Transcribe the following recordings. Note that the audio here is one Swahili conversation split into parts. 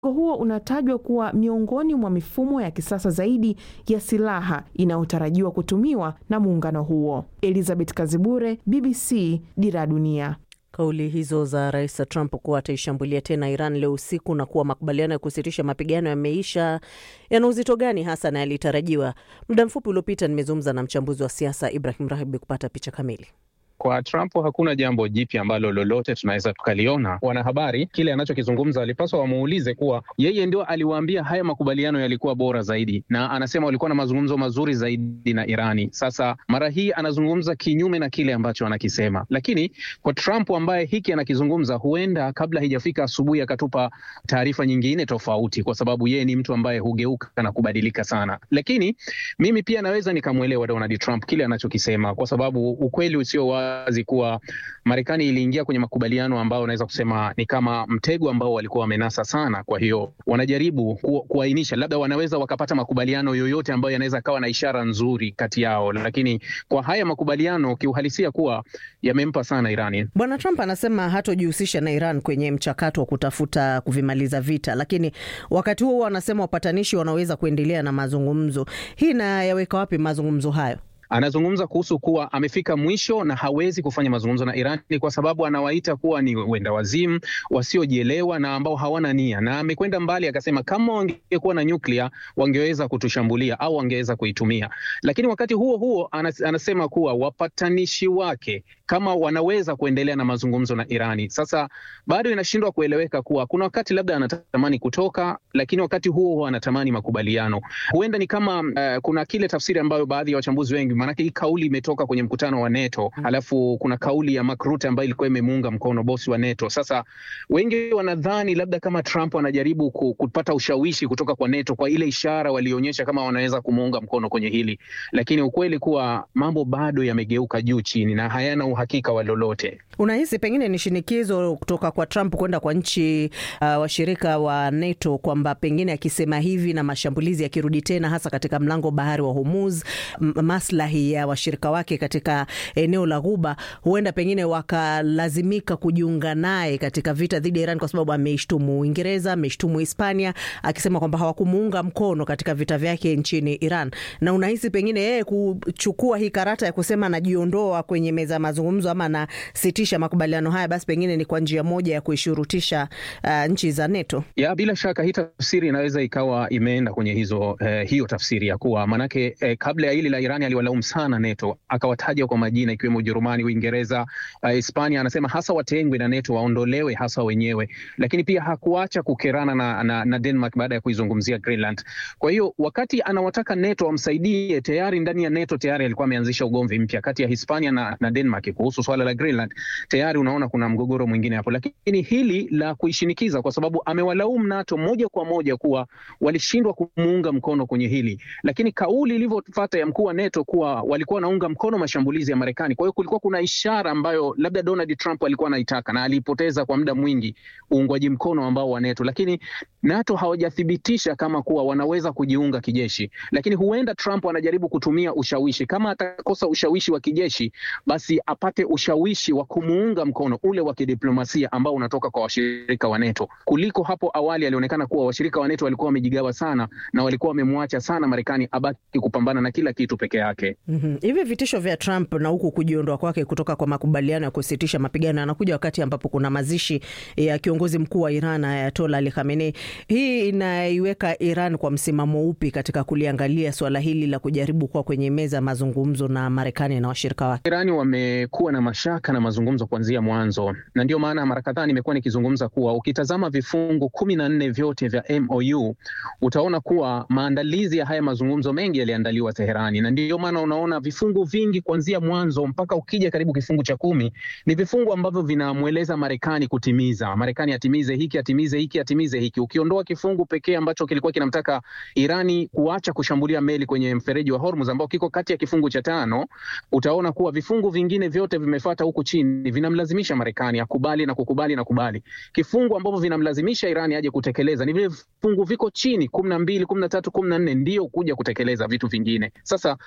huo unatajwa kuwa miongoni mwa mifumo ya kisasa zaidi ya silaha inayotarajiwa kutumiwa na muungano huo. Elizabeth Kazibure, BBC, Dira ya Dunia. Kauli hizo za Rais Trump kuwa ataishambulia tena Iran leo usiku na kuwa makubaliano ya kusitisha mapigano yameisha yana uzito gani hasa na yalitarajiwa? Muda mfupi uliopita nimezungumza na mchambuzi wa siasa Ibrahim Rahibi kupata picha kamili. Kwa Trump hakuna jambo jipya ambalo lolote tunaweza tukaliona. Wanahabari kile anachokizungumza walipaswa wamuulize kuwa yeye ndio aliwaambia haya makubaliano yalikuwa bora zaidi, na anasema walikuwa na mazungumzo mazuri zaidi na Irani. Sasa mara hii anazungumza kinyume na kile ambacho anakisema, lakini kwa Trump ambaye hiki anakizungumza, huenda kabla haijafika asubuhi akatupa taarifa nyingine tofauti, kwa sababu yeye ni mtu ambaye hugeuka na kubadilika sana. Lakini mimi pia naweza nikamwelewa Donald Trump kile anachokisema, kwa sababu ukweli usio wazi kuwa Marekani iliingia kwenye makubaliano ambao unaweza kusema ni kama mtego ambao walikuwa wamenasa sana. Kwa hiyo wanajaribu ku, kuainisha labda wanaweza wakapata makubaliano yoyote ambayo yanaweza kawa na ishara nzuri kati yao, lakini kwa haya makubaliano kiuhalisia kuwa yamempa sana Irani. Bwana Trump anasema hatojihusisha na Iran kwenye mchakato wa kutafuta kuvimaliza vita, lakini wakati huo anasema wapatanishi wanaweza kuendelea na mazungumzo. Hii inayaweka wapi mazungumzo hayo? Anazungumza kuhusu kuwa amefika mwisho na hawezi kufanya mazungumzo na Iran kwa sababu anawaita kuwa ni wenda wazimu, wasiojielewa na ambao hawana nia, na amekwenda mbali akasema kama wangekuwa na nyuklia wangeweza kutushambulia au wangeweza kuitumia. Lakini wakati huo huo anasema kuwa wapatanishi wake kama wanaweza kuendelea na mazungumzo na Irani. Sasa bado inashindwa kueleweka kuwa kuna wakati labda anatamani kutoka, lakini wakati huo huo anatamani makubaliano. Huenda ni kama uh, kuna kile tafsiri ambayo baadhi ya wachambuzi wengi maanake hii kauli imetoka kwenye mkutano wa NATO hmm. Alafu kuna kauli ya Mark Rutte ambayo ilikuwa imemuunga mkono bosi wa NATO. Sasa wengi wanadhani labda kama Trump anajaribu kupata ushawishi kutoka kwa NATO kwa ile ishara walionyesha kama wanaweza kumuunga mkono kwenye hili, lakini ukweli kuwa mambo bado yamegeuka juu chini na hayana uhakika wa lolote. Unahisi pengine ni shinikizo kutoka kwa Trump kwenda kwa nchi uh, washirika wa NATO kwamba pengine akisema hivi na mashambulizi yakirudi tena hasa katika mlango bahari wa Hormuz, maslahi ya washirika wake katika eneo la Ghuba, huenda pengine wakalazimika kujiunga naye katika vita dhidi ya Iran kwa sababu ameishtumu Uingereza, ameishtumu Hispania akisema kwamba hawakumuunga mkono katika vita vyake nchini Iran. Na unahisi pengine yeye kuchukua hii karata ya kusema anajiondoa kwenye meza ya mazungumzo ama anasitisha makubaliano haya, basi pengine ni kwa njia moja ya kuishurutisha uh, nchi za NATO? Ya, bila shaka hii tafsiri inaweza ikawa imeenda kwenye hizo eh, hiyo tafsiri ya kuwa manake eh, kabla ya hili la Irani aliwalaumu sana NATO akawataja kwa majina ikiwemo Ujerumani, Uingereza, Hispania. Uh, anasema hasa watengwe na NATO, waondolewe hasa wenyewe, lakini pia hakuacha kukerana na, na, na Denmark baada ya kuizungumzia Greenland. Kwa hiyo wakati anawataka NATO wamsaidie, tayari ndani ya NATO tayari alikuwa ameanzisha ugomvi mpya kati ya Hispania na, na Denmark kuhusu swala la Greenland. Tayari unaona kuna mgogoro mwingine hapo, lakini hili la kuishinikiza, kwa sababu amewalaumu NATO moja kwa moja kuwa walishindwa kumuunga mkono kwenye hili, lakini kauli ilivyofuata ya mkuu wa NATO kuwa walikuwa wanaunga mkono mashambulizi ya Marekani. Kwa hiyo kulikuwa kuna ishara ambayo labda Donald Trump alikuwa anaitaka na alipoteza kwa muda mwingi uungwaji mkono ambao wa NATO, lakini NATO hawajathibitisha kama kuwa wanaweza kujiunga kijeshi, lakini huenda Trump anajaribu kutumia ushawishi. Kama atakosa ushawishi wa kijeshi, basi apate ushawishi wa kumuunga mkono ule wa kidiplomasia ambao unatoka kwa washirika wa NATO, kuliko hapo awali alionekana kuwa washirika wa NATO walikuwa wamejigawa sana na walikuwa wamemwacha sana Marekani abaki kupambana na kila kitu peke yake. mm-hmm. Hivi vitisho vya Trump na huku kujiondoa kwake kutoka kwa makubaliano ya kusitisha mapigano yanakuja wakati ambapo kuna mazishi ya kiongozi mkuu wa Iran Ayatollah Ali Khamenei. Hii inaiweka Iran kwa msimamo upi katika kuliangalia suala hili la kujaribu kuwa kwenye meza ya mazungumzo na Marekani na washirika wake? Irani wamekuwa na mashaka na mazungumzo kuanzia mwanzo, na ndio maana mara kadhaa nimekuwa nikizungumza kuwa ukitazama vifungu kumi na nne vyote vya MOU utaona kuwa maandalizi ya haya mazungumzo mengi yaliandaliwa Teherani, na ndio maana unaona vifungu vingi kuanzia mwanzo mpaka ukija karibu kifungu cha kumi ni vifungu ambavyo vinamweleza Marekani kutimiza, Marekani atimize hiki, atimize hiki, atimize hiki. Ukiondoa kifungu pekee ambacho kilikuwa kinamtaka Irani kuacha kushambulia meli kwenye mfereji wa Hormuz ambao kiko kati ya kifungu cha tano, utaona kuwa vifungu vingine vyote vimefuata huku chini, vinamlazimisha Marekani akubali na kukubali na kubali. Kifungu ambavyo vinamlazimisha Irani aje kutekeleza ni vile vifungu viko chini, kumi na mbili, kumi na tatu, kumi na nne ndio kuja kutekeleza vitu vingine. Sasa Irani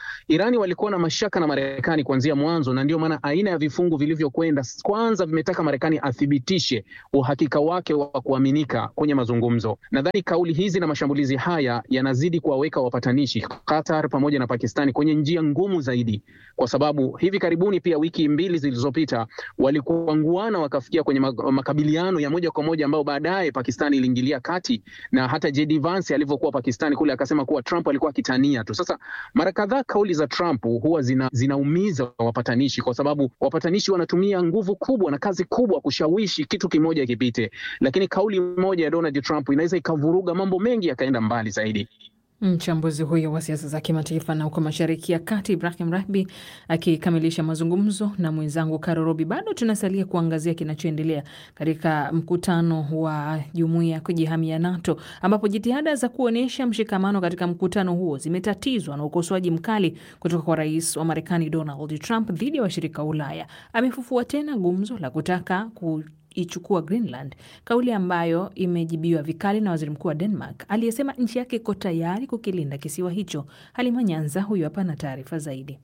Irani walikuwa na mashaka na Marekani kuanzia mwanzo, na ndio maana aina ya vifungu vilivyokwenda kwanza vimetaka Marekani athibitishe uhakika wake wa kuaminika kwenye mazungumzo. Nadhani kauli hizi na mashambulizi haya yanazidi kuwaweka wapatanishi Qatar pamoja na Pakistani kwenye njia ngumu zaidi, kwa sababu hivi karibuni pia, wiki mbili zilizopita, walikuanguana wakafikia kwenye makabiliano ya moja kwa moja ambao baadaye Pakistani iliingilia kati, na hata JD Vance alivyokuwa Pakistani kule akasema kuwa Trump alikuwa akitania tu. Sasa mara kadhaa kauli za Trump huwa zina, zinaumiza wapatanishi kwa sababu wapatanishi wanatumia nguvu kubwa na kazi kubwa kushawishi kitu kimoja kipite, lakini kauli moja ya Donald Trump inaweza ikavuruga mambo mengi yakaenda mbali zaidi. Mchambuzi huyo wa siasa za kimataifa na huko Mashariki ya Kati, Ibrahim Rahbi akikamilisha mazungumzo na mwenzangu Karo Robi. Bado tunasalia kuangazia kinachoendelea katika mkutano wa jumuiya ya kujihamia NATO, ambapo jitihada za kuonyesha mshikamano katika mkutano huo zimetatizwa na ukosoaji mkali kutoka kwa rais wa Marekani Donald Trump dhidi ya washirika wa Ulaya. Amefufua tena gumzo la kutaka ku ichukua Greenland, kauli ambayo imejibiwa vikali na waziri mkuu wa Denmark aliyesema nchi yake iko tayari kukilinda kisiwa hicho. Halima Nyanza huyu hapa na taarifa zaidi.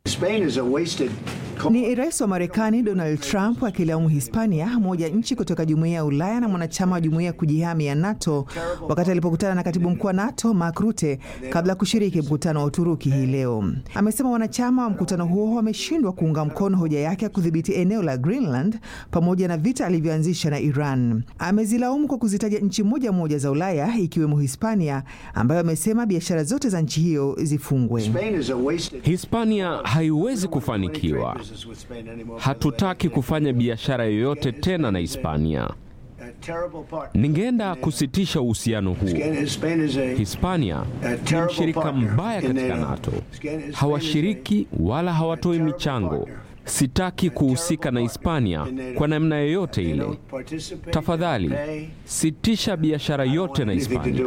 Ni rais wa Marekani Donald Trump akilaumu Hispania, moja nchi kutoka jumuiya ya Ulaya na mwanachama wa jumuiya ya kujihami ya NATO, wakati alipokutana na katibu mkuu wa NATO Mark Rutte kabla ya kushiriki mkutano wa Uturuki hii leo. Amesema wanachama wa mkutano huo wameshindwa kuunga mkono hoja yake ya kudhibiti eneo la Greenland pamoja na vita alivyoanzisha na Iran. Amezilaumu kwa kuzitaja nchi moja moja za Ulaya ikiwemo Hispania, ambayo amesema biashara zote za nchi hiyo zifungwe. Hispania haiwezi kufanikiwa. Hatutaki kufanya biashara yoyote tena na Hispania. Ningeenda kusitisha uhusiano huo. Hispania ni mshirika mbaya katika NATO, hawashiriki wala hawatoi michango. Sitaki kuhusika na Hispania kwa namna yoyote ile. Tafadhali sitisha biashara yote na Hispania.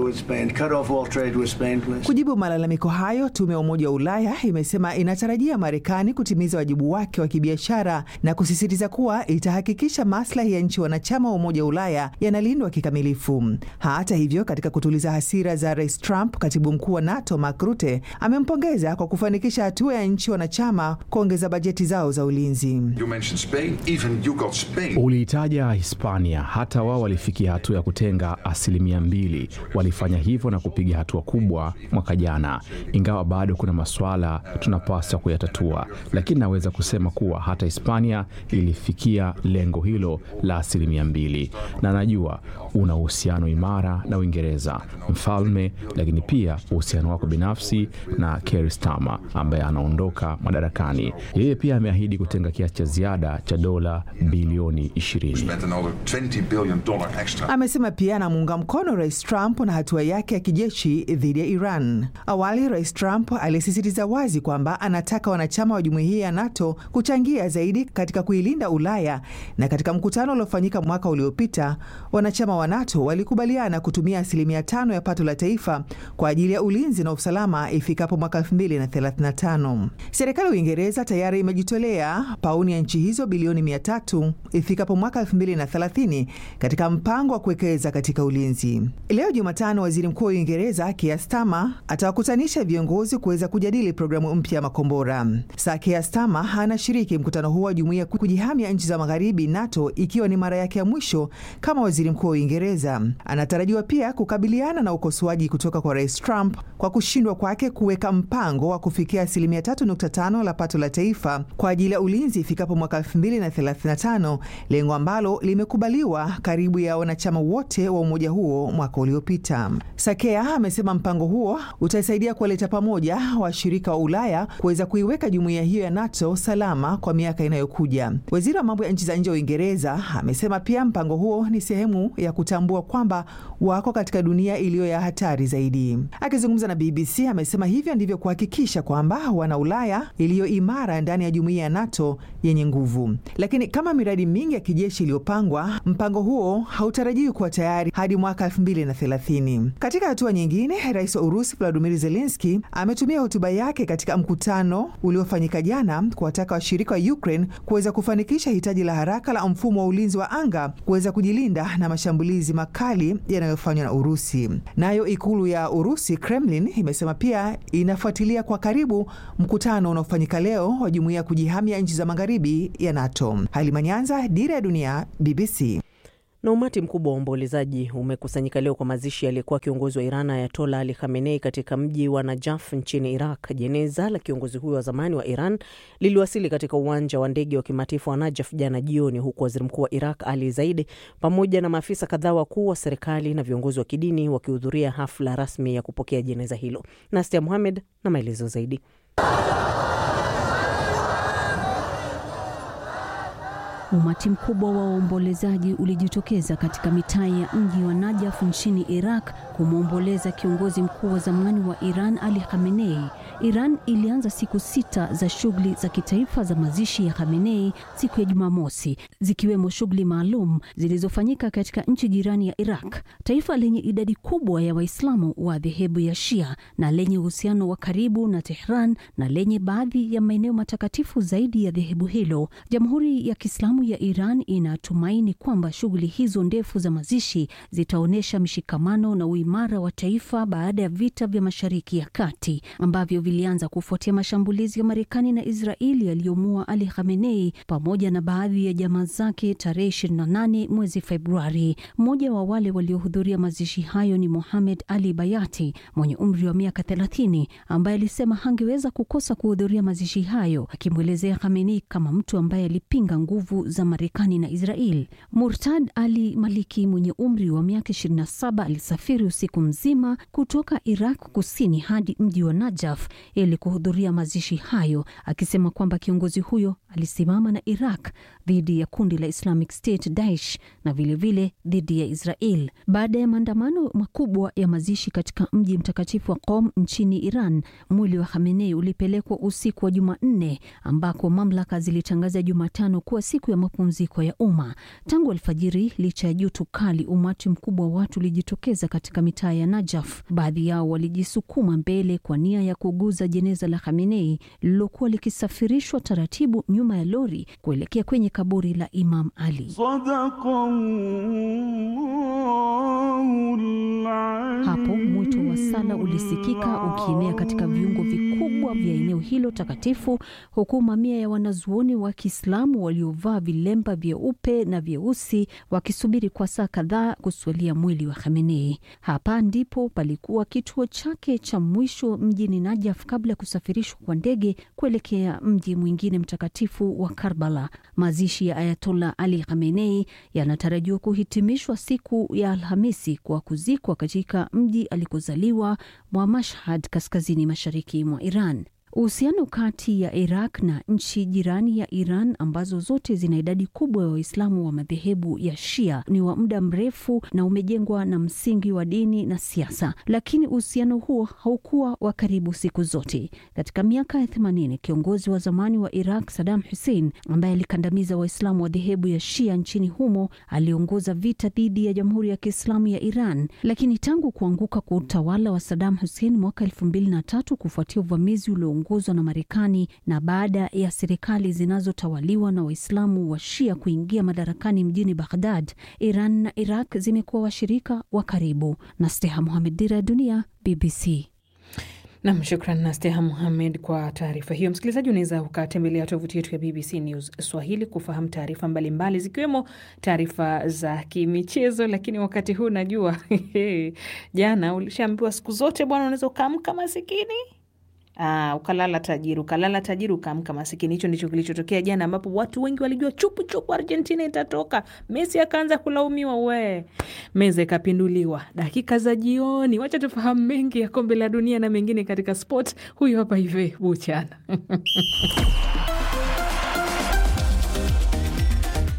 Kujibu malalamiko hayo, tume ya Umoja wa Ulaya imesema inatarajia Marekani kutimiza wajibu wake wa kibiashara na kusisitiza kuwa itahakikisha maslahi ya nchi wanachama wa Umoja wa Ulaya yanalindwa kikamilifu. Hata hivyo, katika kutuliza hasira za Rais Trump, katibu mkuu wa NATO Mark Rutte amempongeza kwa kufanikisha hatua ya nchi wanachama kuongeza bajeti zao za ulinzi. Uliitaja Hispania, hata wao walifikia hatua ya kutenga asilimia mbili. Walifanya hivyo na kupiga hatua kubwa mwaka jana, ingawa bado kuna masuala tunapaswa kuyatatua, lakini naweza kusema kuwa hata Hispania ilifikia lengo hilo la asilimia mbili, na najua una uhusiano imara na Uingereza, mfalme, lakini pia uhusiano wako binafsi na Keir Starmer ambaye anaondoka madarakani. Yeye pia ameahidi kutenga kiasi cha ziada cha dola bilioni 20. Amesema pia anamuunga mkono Rais Trump na hatua yake ya kijeshi dhidi ya Iran. Awali Rais Trump alisisitiza wazi kwamba anataka wanachama wa jumuiya ya NATO kuchangia zaidi katika kuilinda Ulaya, na katika mkutano uliofanyika mwaka uliopita wanachama wa NATO walikubaliana kutumia asilimia tano ya pato la taifa kwa ajili ya ulinzi na usalama ifikapo mwaka 2035. Serikali ya Uingereza tayari imejitolea pauni ya nchi hizo bilioni 300 ifikapo mwaka 2030 katika mpango wa kuwekeza katika ulinzi. Leo Jumatano, waziri mkuu wa Uingereza Keir Starmer atawakutanisha viongozi kuweza kujadili programu mpya ya makombora. Sir Keir Starmer anashiriki mkutano huo wa jumuiya kujihamia nchi za magharibi NATO, ikiwa ni mara yake ya mwisho kama waziri mkuu wa Uingereza. Anatarajiwa pia kukabiliana na ukosoaji kutoka kwa Rais Trump kwa kushindwa kwake kuweka mpango wa kufikia asilimia 3.5 la pato la taifa kwa ajili ya ulinzi ifikapo mwaka 2035, lengo ambalo limekubaliwa karibu ya wanachama wote wa umoja huo mwaka uliopita. Sakea amesema mpango huo utasaidia kuwaleta pamoja washirika wa Ulaya kuweza kuiweka jumuiya hiyo ya NATO salama kwa miaka inayokuja. Waziri wa mambo ya nchi za nje wa Uingereza amesema pia mpango huo ni sehemu ya kutambua kwamba wako katika dunia iliyo ya hatari zaidi. Akizungumza na BBC amesema hivyo ndivyo kuhakikisha kwamba wana Ulaya iliyo imara ndani ya jumuiya ya NATO NATO yenye nguvu. Lakini kama miradi mingi ya kijeshi iliyopangwa, mpango huo hautarajiwi kuwa tayari hadi mwaka 2030. Katika hatua nyingine, rais wa Urusi Vladimir Zelenski ametumia hotuba yake katika mkutano uliofanyika jana kuwataka washirika wa Ukraine kuweza kufanikisha hitaji la haraka la mfumo wa ulinzi wa anga kuweza kujilinda na mashambulizi makali yanayofanywa na Urusi. Nayo ikulu ya Urusi, Kremlin, imesema pia inafuatilia kwa karibu mkutano unaofanyika leo wa jumuiya ya kujihamia nchi za magharibi ya NATO. Halima Nyanza, Dira ya Dunia, BBC. Na umati mkubwa wa waombolezaji umekusanyika leo kwa mazishi aliyekuwa kiongozi wa Iran Ayatola Ali Khamenei katika mji wa Najaf nchini Iraq. Jeneza la kiongozi huyo wa zamani wa Iran liliwasili katika uwanja wa ndege wa kimataifa wa Najaf jana jioni, huku waziri mkuu wa Iraq Ali Zaidi pamoja na maafisa kadhaa wakuu wa serikali na viongozi wa kidini wakihudhuria hafla rasmi ya kupokea jeneza hilo. Nastia Muhamed na maelezo zaidi. Umati mkubwa wa waombolezaji ulijitokeza katika mitaa ya mji wa Najaf nchini Iraq kumwomboleza kiongozi mkuu wa zamani wa Iran Ali Khamenei. Iran ilianza siku sita za shughuli za kitaifa za mazishi ya Khamenei siku ya Jumamosi, zikiwemo shughuli maalum zilizofanyika katika nchi jirani ya Iraq, taifa lenye idadi kubwa ya Waislamu wa dhehebu ya Shia na lenye uhusiano wa karibu na Tehran na lenye baadhi ya maeneo matakatifu zaidi ya dhehebu hilo. Jamhuri ya Kiislamu ya Iran inatumaini kwamba shughuli hizo ndefu za mazishi zitaonyesha mshikamano na uimara wa taifa baada ya vita vya Mashariki ya Kati ambavyo vilianza kufuatia mashambulizi ya Marekani na Israeli yaliyomua Ali Khamenei pamoja na baadhi ya jamaa zake tarehe 28 mwezi Februari. Mmoja wa wale waliohudhuria mazishi hayo ni Mohamed Ali Bayati mwenye umri wa miaka 30 ambaye alisema hangeweza kukosa kuhudhuria mazishi hayo, akimwelezea Khamenei kama mtu ambaye alipinga nguvu za Marekani na Israel. Murtad Ali Maliki mwenye umri wa miaka 27 alisafiri usiku mzima kutoka Iraq kusini hadi mji wa Najaf ili kuhudhuria mazishi hayo, akisema kwamba kiongozi huyo alisimama na Iraq dhidi ya kundi la Islamic State Daesh na vilevile dhidi ya Israel. Baada ya maandamano makubwa ya mazishi katika mji mtakatifu wa Qom nchini Iran, mwili wa Khamenei ulipelekwa usiku wa Jumanne ambako mamlaka zilitangaza Jumatano kuwa siku ya mapumziko ya umma. Tangu alfajiri, licha ya joto kali, umati mkubwa wa watu ulijitokeza katika mitaa ya Najaf. Baadhi yao walijisukuma mbele kwa nia ya kuguza jeneza la Khamenei lililokuwa likisafirishwa taratibu nyuma ya lori kuelekea kwenye kaburi la Imam Ali. Hapo mwito wa sala ulisikika ukienea katika viungo vikubwa vya eneo hilo takatifu, huku mamia ya wanazuoni wa Kiislamu waliovaa vilemba vyeupe na vyeusi wakisubiri kwa saa kadhaa kuswalia mwili wa Khamenei. Hapa ndipo palikuwa kituo chake cha mwisho mjini Najaf kabla ya kusafirishwa kwa ndege kuelekea mji mwingine mtakatifu wa Karbala. Mazishi ya Ayatollah Ali Khamenei yanatarajiwa kuhitimishwa siku ya Alhamisi kwa kuzikwa katika mji alikozaliwa mwa Mashhad, kaskazini mashariki mwa Iran. Uhusiano kati ya Iraq na nchi jirani ya Iran ambazo zote zina idadi kubwa ya wa Waislamu wa madhehebu ya Shia ni wa muda mrefu na umejengwa na msingi wa dini na siasa, lakini uhusiano huo haukuwa wa karibu siku zote. Katika miaka ya themanini, kiongozi wa zamani wa Iraq Saddam Hussein ambaye alikandamiza Waislamu wa dhehebu ya Shia nchini humo aliongoza vita dhidi ya Jamhuri ya Kiislamu ya Iran, lakini tangu kuanguka kwa utawala wa Saddam Hussein mwaka elfu mbili na tatu kufuatia uvamizi ulio ongozwa na Marekani na baada ya serikali zinazotawaliwa na Waislamu wa Shia kuingia madarakani mjini Baghdad, Iran na Iraq zimekuwa washirika wa karibu. na Steha Mohamed, Dira ya Dunia, BBC. Nam, shukran na Steha Muhamed kwa taarifa hiyo. Msikilizaji, unaweza ukatembelea tovuti yetu ya BBC News Swahili kufahamu taarifa mbalimbali zikiwemo taarifa za kimichezo. Lakini wakati huu najua jana ulishaambiwa siku zote bwana, unaweza ukaamka masikini Aa, ukalala tajiri, ukalala tajiri, ukaamka masikini. Hicho ndicho kilichotokea jana, ambapo watu wengi walijua chupu chupu Argentina itatoka. Messi akaanza kulaumiwa, we meza ikapinduliwa dakika za jioni. Wacha tufahamu mengi ya kombe la dunia na mengine katika sport. Huyu hapa Ive Buchana.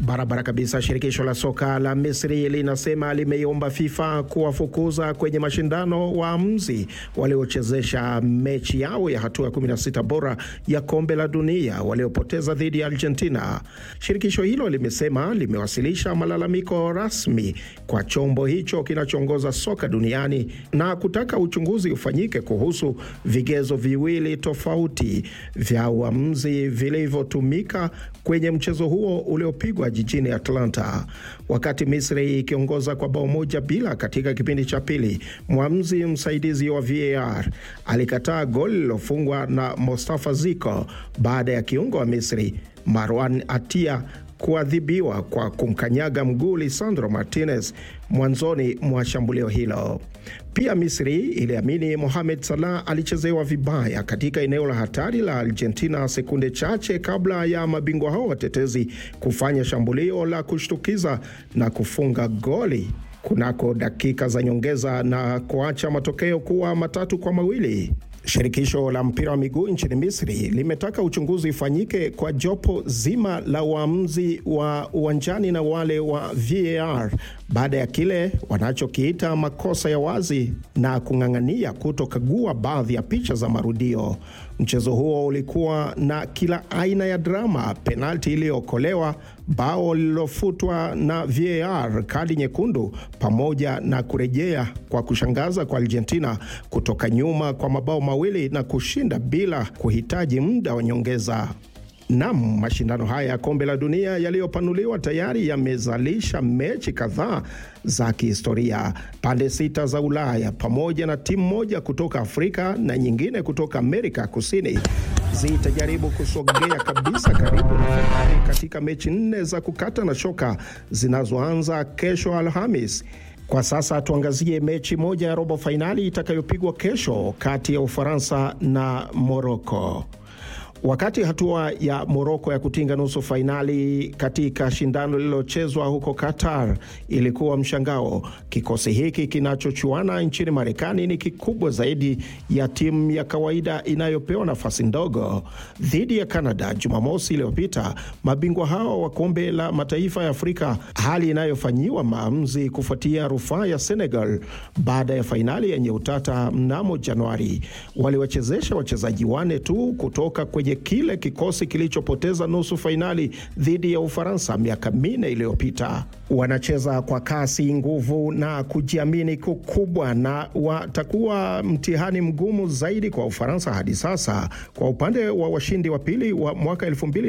Barabara kabisa. Shirikisho la soka la Misri linasema limeiomba FIFA kuwafukuza kwenye mashindano waamuzi waliochezesha mechi yao ya hatua ya 16 bora ya kombe la dunia waliopoteza dhidi ya Argentina. Shirikisho hilo limesema limewasilisha malalamiko rasmi kwa chombo hicho kinachoongoza soka duniani na kutaka uchunguzi ufanyike kuhusu vigezo viwili tofauti vya uamuzi vilivyotumika kwenye mchezo huo uliopigwa jijini Atlanta. Wakati Misri ikiongoza kwa bao moja bila katika kipindi cha pili, mwamuzi msaidizi wa VAR alikataa goli lilofungwa na Mostafa Ziko baada ya kiungo wa Misri Marwan Atia kuadhibiwa kwa kumkanyaga mguu Lisandro Martinez mwanzoni mwa shambulio hilo. Pia Misri iliamini Mohamed Salah alichezewa vibaya katika eneo la hatari la Argentina sekunde chache kabla ya mabingwa hao watetezi kufanya shambulio la kushtukiza na kufunga goli kunako dakika za nyongeza na kuacha matokeo kuwa matatu kwa mawili. Shirikisho la mpira wa miguu nchini Misri limetaka uchunguzi ufanyike kwa jopo zima la waamuzi wa uwanjani na wale wa VAR baada ya kile wanachokiita makosa ya wazi na kung'ang'ania kutokagua baadhi ya picha za marudio. Mchezo huo ulikuwa na kila aina ya drama: penalti iliyookolewa, bao lililofutwa na VAR, kadi nyekundu, pamoja na kurejea kwa kushangaza kwa Argentina kutoka nyuma kwa mabao mawili na kushinda bila kuhitaji muda wa nyongeza. Nam, mashindano haya ya kombe la dunia yaliyopanuliwa tayari yamezalisha mechi kadhaa za kihistoria. Pande sita za Ulaya pamoja na timu moja kutoka Afrika na nyingine kutoka Amerika Kusini zitajaribu kusogea kabisa karibu na fainali katika mechi nne za kukata na shoka zinazoanza kesho Alhamis. Kwa sasa tuangazie mechi moja ya robo fainali itakayopigwa kesho kati ya Ufaransa na Moroko. Wakati hatua ya Moroko ya kutinga nusu fainali katika shindano lililochezwa huko Qatar ilikuwa mshangao, kikosi hiki kinachochuana nchini Marekani ni kikubwa zaidi ya timu ya kawaida inayopewa nafasi ndogo. Dhidi ya Canada Jumamosi iliyopita, mabingwa hao wa kombe la mataifa ya Afrika, hali inayofanyiwa maamuzi kufuatia rufaa ya Senegal baada ya fainali yenye utata mnamo Januari, waliwachezesha wachezaji wane tu kutoka kwenye kile kikosi kilichopoteza nusu fainali dhidi ya Ufaransa miaka minne iliyopita. Wanacheza kwa kasi, nguvu na kujiamini kukubwa, na watakuwa mtihani mgumu zaidi kwa Ufaransa hadi sasa. Kwa upande wa washindi wa pili wa mwaka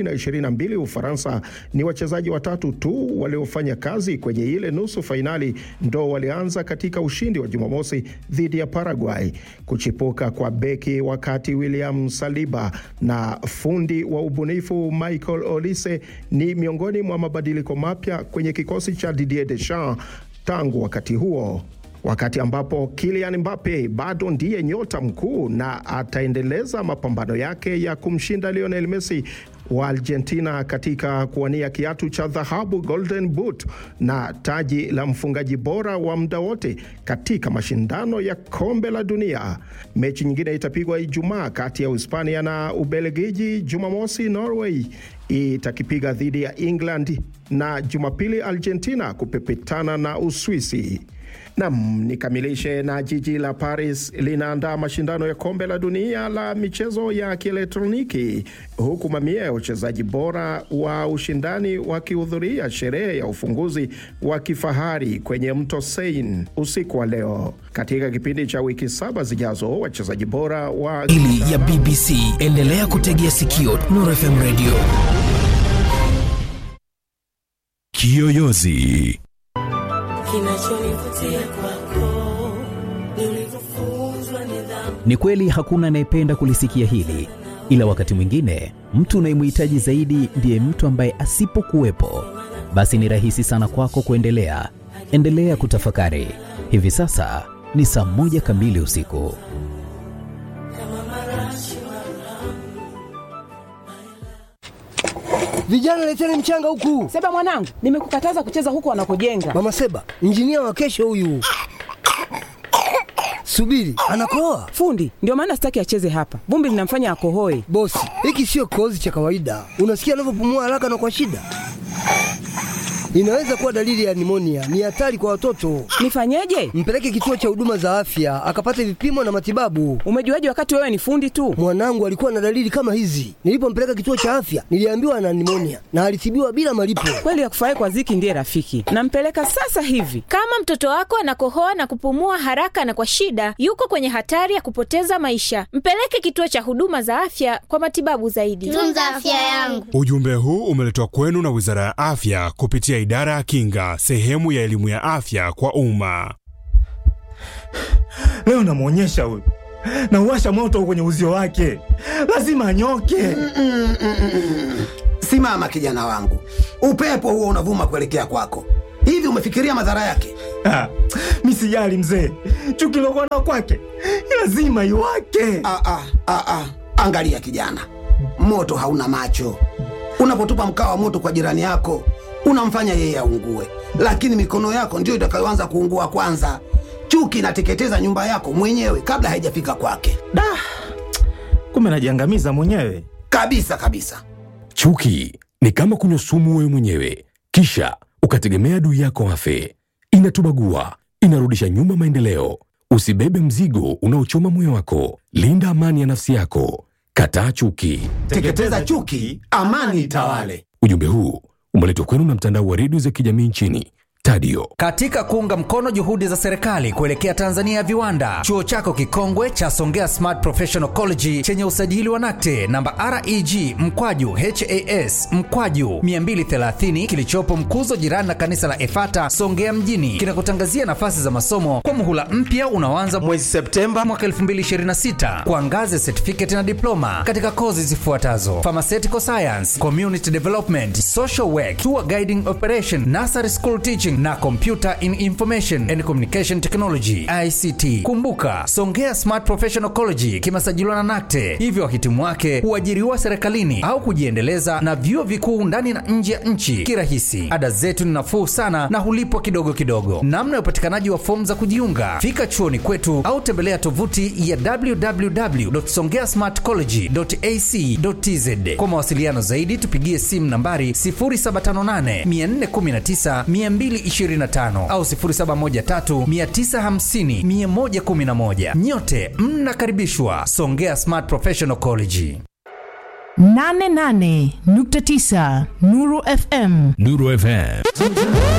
2022 Ufaransa ni wachezaji watatu tu waliofanya kazi kwenye ile nusu fainali, ndo walianza katika ushindi wa Jumamosi dhidi ya Paraguay. Kuchipuka kwa beki wakati William Saliba na fundi wa ubunifu Michael Olise ni miongoni mwa mabadiliko mapya kwenye kikosi cha Didier Deschamps tangu wakati huo, wakati ambapo Kylian Mbappe bado ndiye nyota mkuu na ataendeleza mapambano yake ya kumshinda Lionel Messi wa Argentina katika kuwania kiatu cha dhahabu Golden Boot na taji la mfungaji bora wa muda wote katika mashindano ya kombe la dunia. Mechi nyingine itapigwa Ijumaa kati ya Uhispania na Ubelgiji. Jumamosi Norway itakipiga dhidi ya England na Jumapili Argentina kupepetana na Uswisi. Nam, nikamilishe na jiji la Paris linaandaa mashindano ya kombe la dunia la michezo ya kielektroniki huku mamia ya wachezaji bora wa ushindani wakihudhuria sherehe ya ufunguzi wa kifahari kwenye mto Seine usiku wa leo. Katika kipindi cha wiki saba zijazo, wachezaji bora wa ili ya BBC endelea kutegea sikio Nuru FM Radio. Kiyoyozi Kinachonivutia kwako ni ulivyofunzwa nidhamu. Ni kweli hakuna anayependa kulisikia hili, ila wakati mwingine mtu unayemhitaji zaidi ndiye mtu ambaye asipokuwepo, basi ni rahisi sana kwako kuendelea. Endelea kutafakari. Hivi sasa ni saa moja kamili usiku. Vijana leteni mchanga huku. Seba mwanangu, nimekukataza kucheza huku wanakojenga. Mama Seba, injinia wa kesho huyu. Subiri, anakoa fundi. Ndio maana sitaki acheze hapa, vumbi linamfanya akohoe. Bosi, hiki sio kikohozi cha kawaida. Unasikia anavyopumua haraka na kwa shida Inaweza kuwa dalili ya nimonia. Ni hatari kwa watoto. Nifanyeje? Mpeleke kituo cha huduma za afya akapate vipimo na matibabu. Umejuaje wakati wewe ni fundi tu? Mwanangu alikuwa na dalili kama hizi. Nilipompeleka kituo cha afya, niliambiwa ana nimonia na alitibiwa bila malipo. Kweli ya kufurahi kwa Ziki ndiye rafiki. Nampeleka sasa hivi. Kama mtoto wako anakohoa na kupumua haraka na kwa shida, yuko kwenye hatari ya kupoteza maisha. Mpeleke kituo cha huduma za afya kwa matibabu zaidi. Tunza afya yangu. Ujumbe huu umeletwa kwenu na Wizara ya Afya kupitia Idara ya Kinga, sehemu ya elimu ya afya kwa umma. Leo namwonyesha huyu, nauwasha moto kwenye uzio wake, lazima anyoke. Simama kijana wangu, upepo huo unavuma kuelekea kwako. Hivi umefikiria madhara yake? Ah, mi sijali mzee, chuki lokuwa nao kwake lazima iwake. Ah, ah, ah, ah. Angalia kijana, moto hauna macho. Unapotupa mkaa wa moto kwa jirani yako, unamfanya yeye aungue, lakini mikono yako ndiyo itakayoanza kuungua kwanza. Chuki inateketeza nyumba yako mwenyewe kabla haijafika kwake. Da, kumbe najiangamiza mwenyewe kabisa kabisa. Chuki ni kama kunywa sumu wewe mwenyewe, kisha ukategemea adui yako afe. Inatubagua, inarudisha nyuma maendeleo. Usibebe mzigo unaochoma moyo wako. Linda amani ya nafsi yako. Kataa chuki. Teketeza chuki, amani itawale. Ujumbe huu umeletwa kwenu na mtandao wa redio za kijamii nchini Tadio. Katika kuunga mkono juhudi za serikali kuelekea Tanzania ya viwanda, chuo chako kikongwe cha Songea Smart Professional College chenye usajili wa NACTE namba REG mkwaju HAS mkwaju 230 kilichopo Mkuzo, jirani na kanisa la Efata Songea mjini, kinakutangazia nafasi za masomo kwa muhula mpya unaoanza mwezi Septemba mwaka 2026 kwa ngazi ya certificate na diploma katika kozi zifuatazo: pharmaceutical science, community development, social work, tour guiding operation, nursery school teaching na Computer in Information and Communication Technology ICT. Kumbuka, Songea Smart Professional College kimesajiliwa na NACTE, hivyo wahitimu wake huajiriwa serikalini au kujiendeleza na vyuo vikuu ndani na nje ya nchi kirahisi. Ada zetu ni nafuu sana na hulipwa kidogo kidogo. Namna ya upatikanaji wa fomu za kujiunga, fika chuoni kwetu au tembelea tovuti ya www.songeasmartcollege.ac.tz. Kwa mawasiliano zaidi, tupigie simu nambari 0758 419 225 au 0713950111. Nyote mnakaribishwa Songea Smart Professional College. 88.9 Nuru FM. Nuru FM.